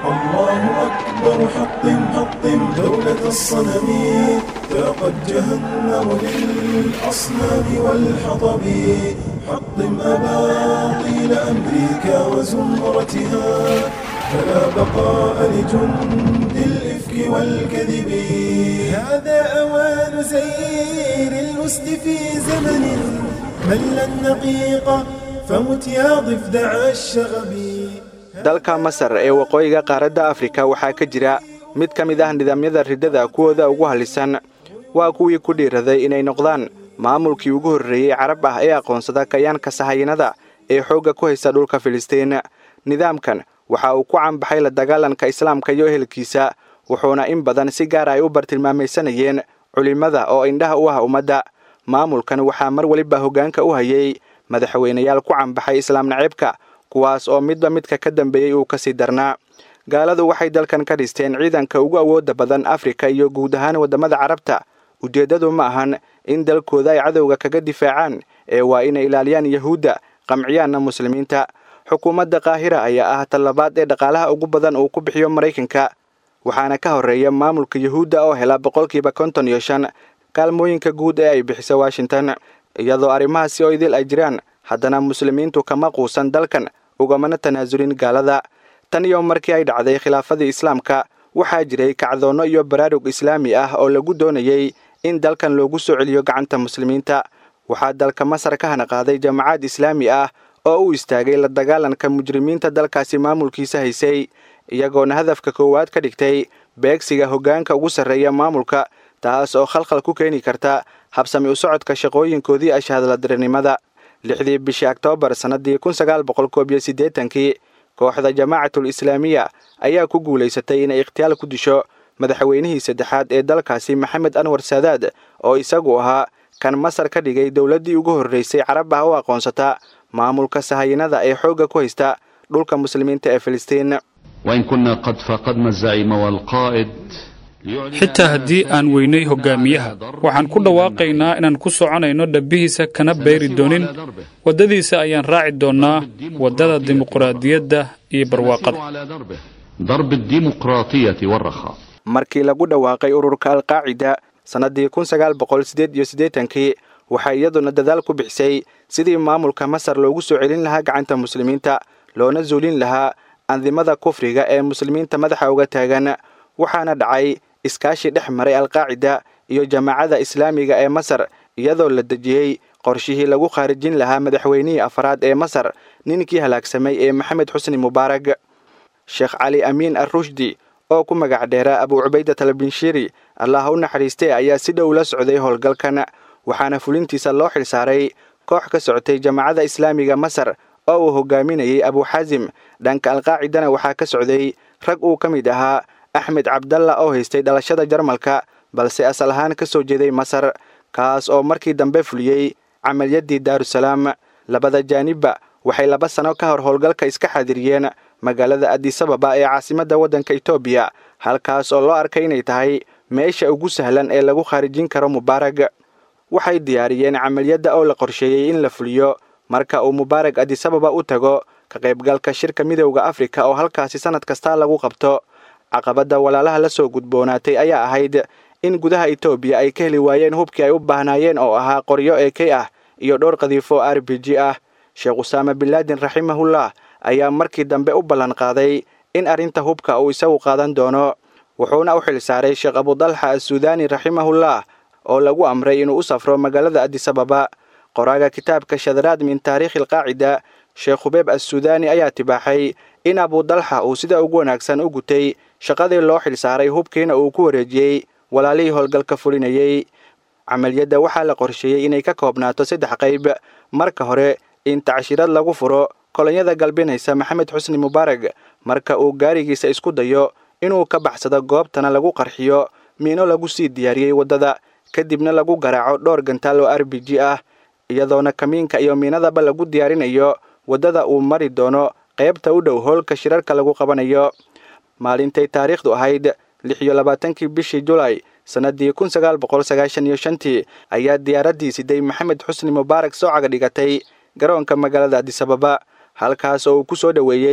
الله أكبر حطم حطم دولة الصنم ذاقت جهنم للأصنام والحطب حطم أباطيل أمريكا وزمرتها فلا بقاء لجند الإفك والكذب هذا أوان زير الأسد في زمن مل النقيق فمت يا ضفدع الشغب dalka masar ee waqooyiga qaaradda afrika waxaa ka jira mid ka mid ah nidaamyada riddada kuwooda ugu halisan waa kuwii ku dhiiraday inay noqdaan maamulkii ugu horreeyey carab ah ee aqoonsada kayaanka sahayanada ee xoogga ku haysta dhulka filistiin nidaamkan waxa uu ku canbaxay la dagaalanka islaamka iyo ehelkiisa wuxuuna in badan si gaar ay u bartilmaamaysanayeen culimmada oo indhaha u ah ummadda maamulkan waxaa mar weliba hoggaanka u hayay madaxweynayaal ku canbaxay islaam naceebka kuwaas oo midba midka ka dambeeyey uu ka sii darnaa gaaladu waxay dalkan ka dhisteen ciidanka ugu awoodda badan afrika iyo guud ahaan waddamada carabta ujeeddadu ma ahan in dalkooda ay cadowga kaga difaacaan ee waa inay ilaaliyaan yahuudda qamciyaanna muslimiinta xukuumadda qaahira ayaa ah tallabaad ee dhaqaalaha ugu badan uu ku bixiyo maraykanka waxaana ka horreeya maamulka yuhuudda oo hela boqolkiiba konton iyo shan kaalmooyinka guud ee ay bixiso washington iyadoo arrimahaasi oo idil ay jiraan haddana muslimiintu kama quusan dalkan ugamana tanaasulin gaalada tan iyo markii ay dhacday khilaafadii islaamka waxaa jiray kacdoonno iyo baraarug islaami ah oo lagu doonayey in dalkan loogu soo celiyo gacanta muslimiinta waxaa dalka masar ka hanaqaaday jamaacad islaami ah oo u istaagay la dagaalanka mujrimiinta dalkaasi maamulkiisa haysay iyagoona hadafka koowaad ka dhigtay beegsiga hoggaanka ugu sarreeya maamulka taas oo khalkhal ku keeni karta habsami u socodka shaqooyinkoodii ashahadladirinimada lixdii bishii oktoobar sannaddii kun sagaal boqol koob iyo siddeetankii kooxda jamaacatul islaamiya ayaa ku guulaysatay inay ikhtiyaal ku disho madaxweynihii saddexaad ee dalkaasi maxamed anwar saadaad oo isagu ahaa kan masar ka dhigay dowladdii ugu horraysay carab ah u aqoonsata maamulka sahayanada ee xoogga ku haysta dhulka muslimiinta ee filistiin وإن كنا قد فقدنا الزعيم والقائد xitaa haddii aan weynay hogaamiyaha waxaan ku dhawaaqaynaa inaan ku soconayno dhabbihiisa kana bayri doonin waddadiisa ayaan raaci doonnaa waddada dimuqraadiyadda iyo barwaaqada على دربه ضرب الديمقراطية والرخاء markii lagu dhawaaqay ururka alqaacida sannaddii kun sagaal boqol siddeed iyo siddeetankii waxay iyaduna dadaal ku bixisay sidii maamulka masar loogu soo celin lahaa gacanta muslimiinta loona zuulin lahaa andimada kufriga ee muslimiinta madaxa uga taagan waxaana dhacay iskaashi dhex maray alqaacida iyo jamaacada islaamiga ee masar iyadoo la dejiyey qorshihii lagu khaarijin lahaa madaxweynihii afraad ee masar ninkii halaagsamay ee maxamed xusni mubaarag sheekh cali amiin arrushdi oo ku magac dheera abuu cubaydat albinshiiri allah u naxariistay ayaa si dhow la socday howlgalkan waxaana fulintiisa loo xilsaaray koox ka socotay jamaacada islaamiga masar oo uu hogaaminayey abuuxaasim dhanka alqaacidana waxaa ka socday rag uu ka mid ahaa axmed cabdalla oo haystay dhalashada jarmalka balse asal ahaan ka soo jeeday masar kaas oo markii dambe fuliyey camaliyaddii daarusalaam labada jaanibba waxay laba sano ka hor howlgalka iska xaadiriyeen magaalada adisababa ee caasimadda waddanka etoobiya halkaas oo loo arkay inay tahay meesha ugu sahlan ee lagu khaarijin karo mubaarag waxay diyaariyeen camaliyadda oo la qorsheeyey in la fuliyo marka uu mubaarag adisababa u tago ka qaybgalka shirka midowda afrika oo halkaasi sannad kasta lagu qabto caqabadda walaalaha la soo gudboonaatay ayaa ahayd in gudaha etoobiya ay ka heli waayeen hubkii ay u baahnaayeen oo ahaa qoryo ee kay ah iyo dhowr qadiifo r b g ah sheekh usaama binlaadin raximahullah ayaa markii dambe u ballan qaaday in arrinta hubka uu isagu qaadan doono wuxuuna u xil saaray sheekh abudalxa assuudaani raximahullah oo lagu amray inuu u safro magaalada adisababa qoraaga kitaabka shadaraad min taariikhi alqaacida sheekh hubeeb assuudaani ayaa tibaaxay in abudalxa uu sida ugu wanaagsan u gutay shaqadii loo xil saaray hubkiina uu ku wareejiyey walaalihii howlgalka fulinayey camaliyadda waxaa la qorsheeyey inay ka koobnaato saddex qayb marka hore in tacshirad lagu furo kolonyada galbinaysa maxamed xusni mubaarag marka uu gaarigiisa isku dayo inuu ka baxsado goobtana lagu qarxiyo miino lagu sii diyaariyey waddada kadibna lagu garaaco dhowr gantaal oo r b g ah iyadoona kamiinka iyo miinadaba lagu diyaarinayo waddada uu mari doono qaybta u dhow howlka shirarka lagu qabanayo maalintay taariikhdu ahayd lix iyo labaatankii bishii julaay sannaddii kun sagaal boqol sagaashan iyo shantii ayaa diyaaraddii siday maxamed xusni mubaarak soo caga dhigatay garoonka magaalada adisababa halkaas oo uu ku soo dhoweeyey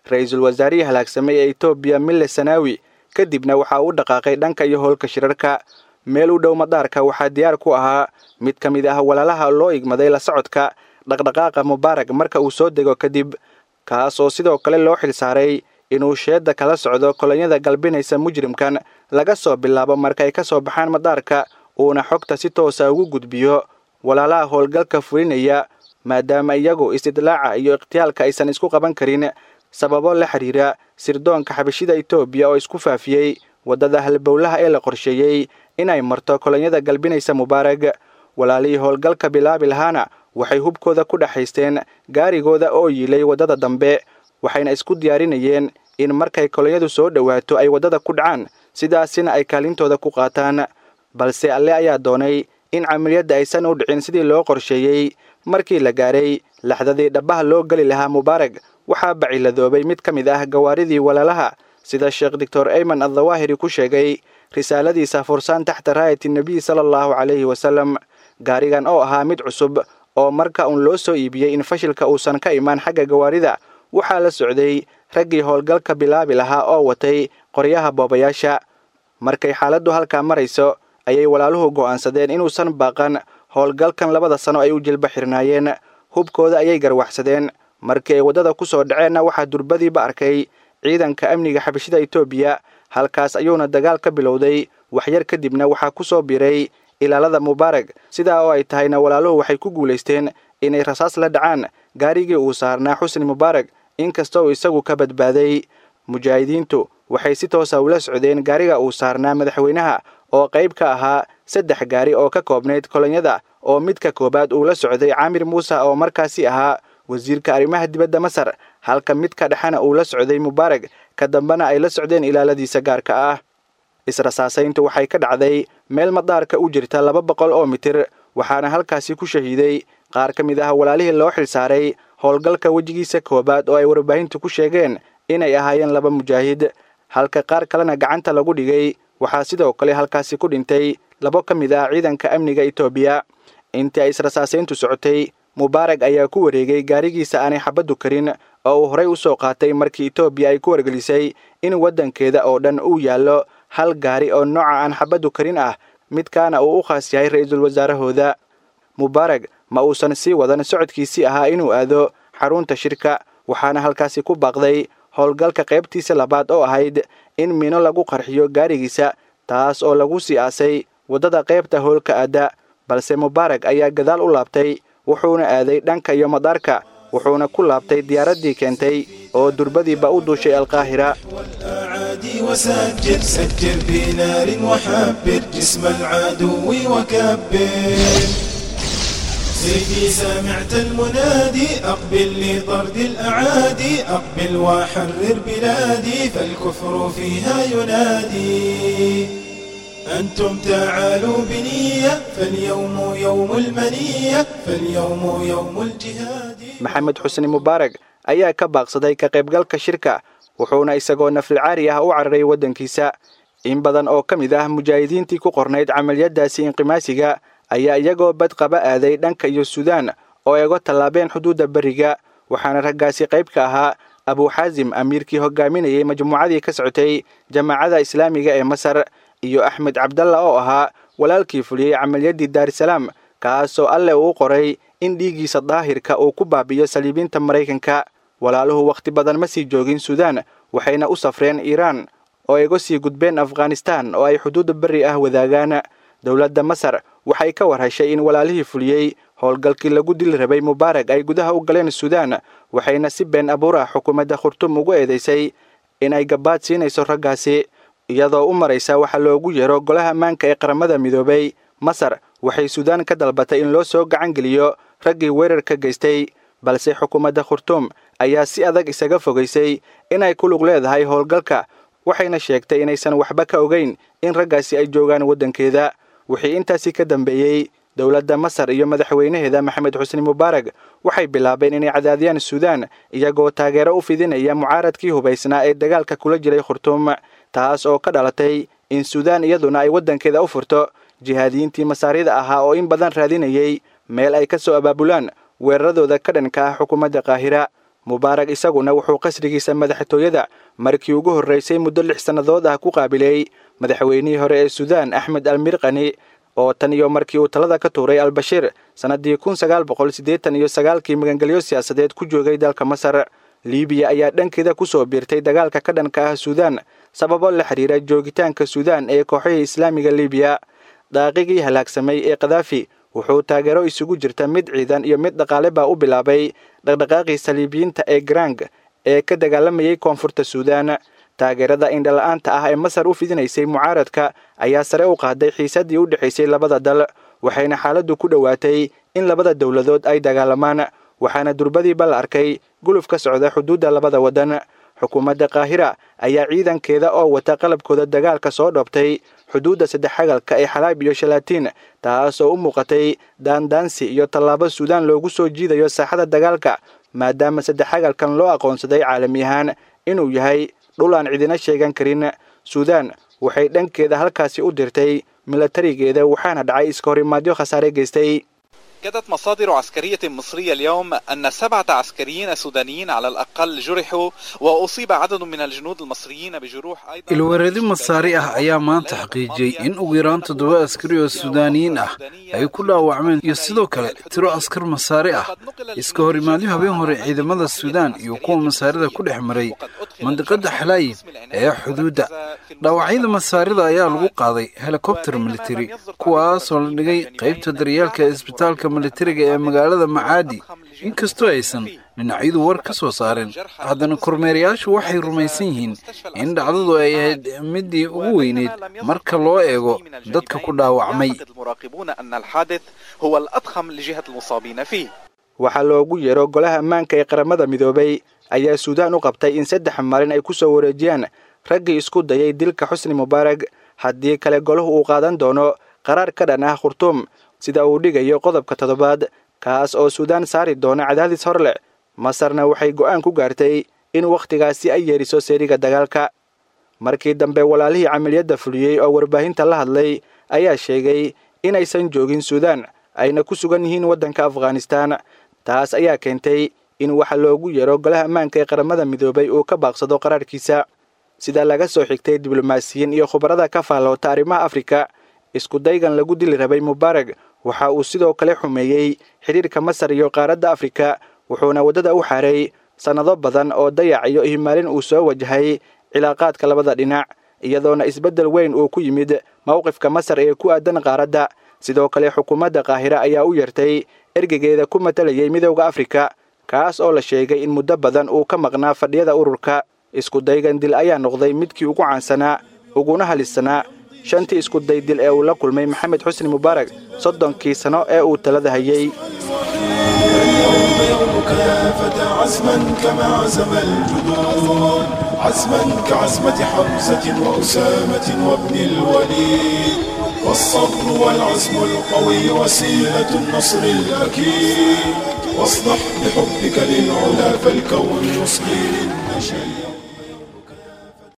ra-iisul wasaarihii halaagsamay ee etoobiya mille sanaawi kadibna waxaa u dhaqaaqay dhanka iyo howlka shirarka meel u dhow madaarka waxaa diyaar ku ahaa mid ka mid ah walaalaha loo igmaday la socodka dhaqdhaqaaqa mubaarag marka uu soo dego kadib kaas oo sidoo kale loo xilsaaray inuu sheedda kala socdo kolonyada galbinaysa mujrimkan laga soo bilaabo marka ay ka soo baxaan madaarka uuna xogta si toosa ugu gudbiyo walaalaha howlgalka fulinaya maadaama iyagu istidlaaca iyo ikhtiyaalka aysan isku qaban karin sababo la xidhiira sirdoonka xabashida etoobiya oo isku faafiyey waddada halbowlaha ee la qorsheeyey inay marto kolonyada galbinaysa mubaarag walaalihii howlgalka bilaabi lahaana waxay hubkooda ku dhexaysteen gaarigooda oo yiilay waddada dambe waxayna isku diyaarinayeen in markay kolonyadu soo dhowaato ay waddada ku dhacaan sidaasina ay kaalintooda ku qaataan balse alle ayaa doonay in camaliyadda aysan u dhicin sidii loo qorsheeyey markii la gaaray laxdadii dhabbaha loo geli lahaa mubaarag waxaa baciladoobay mid ka mid ah gawaaridii walaalaha sida sheekh doctor ayman addawaahiri ku sheegay risaaladiisa fursaan taxta raayati nebiy sala allahu calayhi wasalam gaarigan oo ahaa mid cusub oo marka uun loo soo iibiyey in fashilka uusan ka imaan xagga gawaarida waxaa la socday raggii howlgalka bilaabi lahaa oo watay qoryaha boobayaasha markay xaaladdu halkaa marayso ayay walaaluhu go'aansadeen inuusan baaqan howlgalkan labada sano ay u jilba xirnaayeen hubkooda ayay garwaxsadeen markii ay waddada ku soo dhaceenna waxaa durbadiiba arkay ciidanka amniga xabashida etoobiya halkaas ayuuna dagaal ka bilowday waxyar kadibna waxaa ku soo biiray ilaalada mubaarag sidaa oo ay tahayna walaaluhu waxay ku guulaysteen inay rasaas la dhacaan gaarigii uu saarnaa xusni mubaarag inkastoo isagu ka badbaaday mujaahidiintu waxay si toosa ula socdeen gaariga uu saarnaa madaxweynaha oo qayb ka ahaa saddex gaari oo ka koobnayd kolonyada oo midka koowaad uu la socday caamir muuse oo markaasi ahaa wasiirka arrimaha dibadda masar halka midka dhexena uu la socday mubaarag ka dambena ay la socdeen ilaaladiisa gaarka ah israsaasayntu waxay ka dhacday meel madaarka u jirta laba boqol oo mitir waxaana halkaasi ku shahiiday qaar ka mid ah walaalihii loo xilsaaray howlgalka wejigiisa koowaad oo ay warbaahintu ku sheegeen inay ahaayeen laba mujaahid halka qaar kalena gacanta lagu dhigay waxaa sidoo kale halkaasi ku dhintay labo ka mid ah ciidanka amniga etoobiya intii ay israsaasayntu socotay mubaarag ayaa ku wareegay gaarigiisa aanay xabaddu karin oo uu horey u soo qaatay markii etoobiya ay ku wargelisay in waddankeeda oo dhan uu yaallo hal gaari oo nooca aan xabaddu karin ah midkaana uu u khaas yahay ra-iisul wasaarahooda mubaarag ma uusan sii wadan socodkiisii ahaa inuu aado xarunta shirka waxaana halkaasi ku baaqday howlgalka qaybtiisa labaad oo ahayd in mino lagu qarxiyo gaarigiisa taas oo lagu sii aasay waddada qaybta howlka aadda balse mubaarag ayaa gadaal u laabtay wuxuuna aaday dhanka iyo madaarka wuxuuna ku laabtay diyaaraddii keentay oo durbadiiba u duushay alqaahira والأعادي وسجر سجر بنار وحبر جسم العدو وكبر سيدي سمعت المنادي أقبل لطرد الأعادي أقبل وحرر بلادي فالكفر فيها ينادي أنتم تعالوا بنية فاليوم يوم المنية فاليوم يوم الجهاد maxamed xusni mubaarag ayaa ka baaqsaday ka qaybgalka shirka wuxuuna isagoo nafilcaari ah u cararay waddankiisa in badan oo ka mid ah mujaahidiintii ku qornayd camaliyadaasi inqimaasiga ayaa iyagoo badqaba aaday dhanka iyo suudaan oo ay uga tallaabeen xuduudda beriga waxaana raggaasi qayb ka ahaa abuuxaasim amiirkii hogaaminayay majmuucadii ka socotay jamaacada islaamiga ee masar iyo axmed cabdalla oo ahaa walaalkii fuliyey camaliyaddii daarisalaam kaasoo alle uu qoray in dhiiggiisa daahirka uu ku baabiyo saliibiinta maraykanka walaaluhu wakhti badan ma sii joogin suudaan waxayna u safreen iiraan oo ay uga sii gudbeen afghanistaan oo ay xuduudda berri ah wadaagaan dowladda masar waxay ka war heshay in walaalihii fuliyey howlgalkii lagu dili rabay mubaarag ay gudaha u galeen suudaan waxayna si been abuur ah xukuumadda khurtum ugu eedaysay inay gabaad siinayso raggaasi iyadoo u maraysa waxaa loogu yeero golaha ammaanka ee qaramada midoobay masar waxay suudaan ka dalbatay in loo soo gacan geliyo raggii weerarka geystay balse xukuumadda khurtuum ayaa si adag isaga fogaysay inay ku lug leedahay howlgalka waxayna sheegtay inaysan waxba ka ogeyn in raggaasi ay joogaan waddankeeda wixii intaasi ka dambeeyey dowladda masar iyo madaxweynaheeda maxamed xusni mubaarag waxay bilaabeen inay cadaadiyaan suudaan iyagoo taageero u fidinaya mucaaradkii hubaysnaa ee dagaalka kula jiray khurtuum taas oo ka dhalatay in suudaan iyaduna ay waddankeeda u furto jihaadiyiintii masaarida ahaa oo in badan raadinayay meel ay ka soo abaabulaan weeraradooda ka dhanka ah xukuumadda qaahira mubaarag isaguna wuxuu qasrigiisa madaxtooyada markii ugu horraysay muddo lix sannadood ah ku qaabilay madaxweynihii hore ee suudaan axmed almirqani oo tan iyo markii uu talada ka tuuray albashiir sannaddii kun sagaal boqol siddeetan iyo sagaalkii magangelyo siyaasadeed ku joogay dalka masar liibiya ayaa dhankeeda ku soo biirtay dagaalka ka dhanka ah suudaan sababo la xidhiira joogitaanka suudaan ee kooxihii islaamiga liibiya daaqigii halaagsamay ee kadaafi wuxuu taageero isugu jirta mid ciidan iyo mid dhaqaale baa u bilaabay dhaqdhaqaaqii saliibiyiinta ee garang ee ka dagaalamayay koonfurta suudaan taageerada indhala-aanta ah ee masar u fidinaysay mucaaradka ayaa sare u qaaday xiisaddii u dhexaysay labada dal waxayna xaaladdu ku dhowaatay in labada dowladood ay dagaalamaan waxaana durbadiiba la arkay guluf ka socda xuduudda labada waddan xukuumadda kaahira ayaa ciidankeeda oo wata qalabkooda dagaalka soo dhoobtay xuduudda saddex xagalka ee xalaab iyo shalaatiin taas oo u muuqatay daandaansi iyo tallaabo suudaan loogu soo jiidayo saaxada dagaalka maadaama saddex xagalkan loo aqoonsaday caalami ahaan inuu yahay dhul aan cidina sheegan karin suudaan waxay dhankeeda halkaasi u dirtay milatarigeeda waxaana dhacay iska horimaadyo khasaare geystay أكدت مصادر عسكرية مصرية اليوم أن سبعة عسكريين سودانيين على الأقل جرحوا وأصيب عدد من الجنود المصريين بجروح أيضا ilwareedi masaari ah ayaa maanta xaqiijiyey in ugu yaraan toddoba askari oo suudaaniyiin ah ay ku dhaawacmeen iyo sidoo kale tiro askar masaari ah iska hor imaadyo habeen hore ciidamada suudaan iyo kuwa masaarida ku dhex maray mandiqada xalaayib ee xuduudda dhaawacyada masaarida ayaa lagu qaaday helikobter militari kuwaasoo la dhigay qaybta daryeelka ee isbitaalka militariga ee magaalada macaadi inkastoo aysan dhinacyadu war ka soo saareen haddana kormeerayaashu waxay rumaysan yihiin in dhacdadu ay ahayd midii ugu weyneyd marka loo eego dadka ku dhaawacmay المراقبون أن الحادث هو الأضخم لجهة المصابين فيه waxaa loogu yeero golaha ammaanka ee qaramada midoobay ayaa suudaan u qabtay in saddex maalin ay ku soo wareejiyaan raggii isku dayay dilka xusni mubaarag haddii kale golahu uu qaadan doono qaraar ka dhan ah khurtuum sida uu dhigayo qodobka toddobaad kaas oo suudaan saari doona cadaadis hor leh masarna waxay go'aan ku gaartay in wakhtigaasi ay yeeriso seeriga dagaalka markii dambe walaalihii camaliyadda fuliyey oo warbaahinta la hadlay ayaa sheegay inaysan joogin suudaan ayna ku sugan yihiin waddanka afghanistaan taas ayaa keentay in waxa loogu yeero golaha ammaanka ee qaramada midoobay uu ka baaqsado qaraarkiisa sida laga soo xigtay diblomaasiyiin iyo khubarada ka faalloota arrimaha afrika isku daygan lagu dili rabay mubaarag waxa uu sidoo kale xumeeyey xidhiirka masar iyo qaaradda afrika wuxuuna waddada u xaray sannado badan oo dayac iyo ihmaalin uu soo wajahay cilaaqaadka labada dhinac iyadoona isbeddel weyn uu ku yimid mowqifka masar ee ku aadan qaaradda sidoo kale xukuumadda qaahira ayaa u yartay ergegeeda ku matalayay midowda afrika kaas oo la sheegay in muddo badan uu ka maqnaa fadhiyada ururka isku daygan dil ayaa noqday midkii ugu caansanaa uguna halisanaa shantii iskuday dil ee uu la kulmay maxamed xusni mubaarag soddonkii sano ee uu talada hayay اليوم يومك يا فتى عزما كما عزم الجدود عزما كعزمة حمزة وأسامة وابن الوليد والصبر والعزم القوي وسيلة النصر الأكيد واصلح بحبك للعلا فالكون يصغي للنشيد